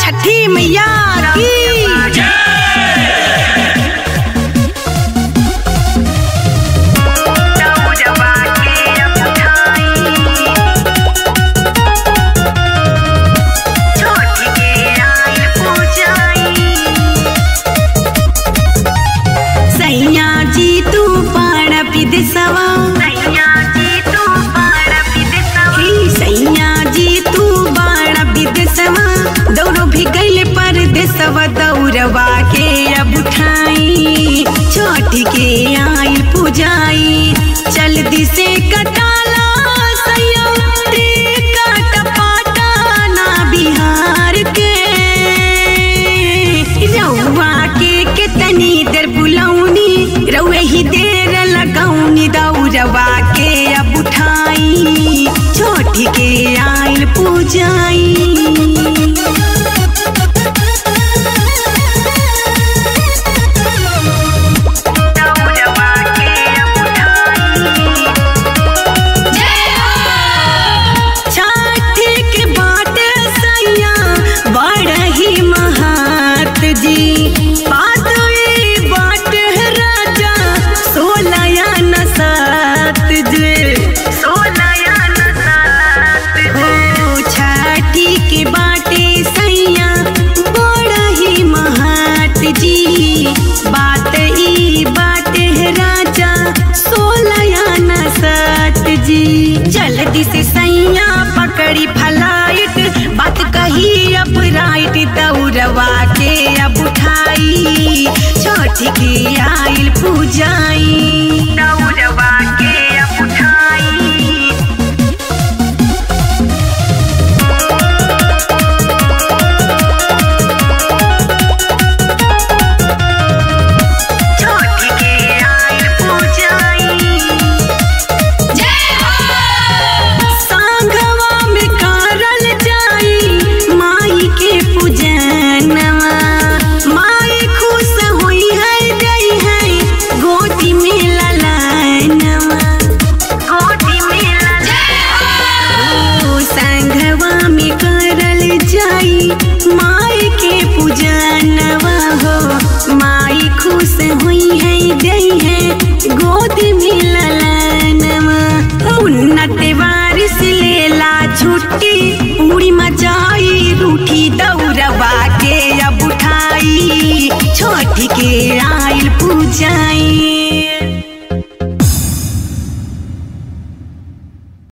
छठी मैया की दौड़वा के उठाई छोटी के आई पूजाई सैया जी तू पाड़ विदेशवा सैया जी तू पार विदेशवा हे सैया जी तू बाड़ विदेशवा दौड़ो भी गईले पर देशवा दौड़वा के अब उठाई छठी के आई पूजाई जल्दी से कटाला सैया रे काट पाटाना बिहार के रउआ के कितनी देर बुलौनी रउए ही देर लगौनी दौड़वा के अब उठाई छोटी के आइल पूजाई दौड़वा के उठाई छठी के बाट सैया बड़ ही महात जी बात ई बाट है राजा सोलया न सात जे सोलया नसात ओ छठी के बाटे सैया बड़ ही महात जी बात ई बाटे है राजा सोलया न सात जी जल्दी से सैया पकड़ी फलाइट बात कही अब राइट दौड़वा के अब उठाई छोटी की आइल पूजाई दौड़वा के उठाई छोटी के आई पूजाई सांघवा में करल जाई माई के पूजनवा माई खुश होई है गई है गोदी में ललनवा गोदी में ओ संघवा में करल जाई माई के पूजनवा हो माई खुश हुई है गई है गोदी में ललनवा उन्नत वारिस लेला छुट्टी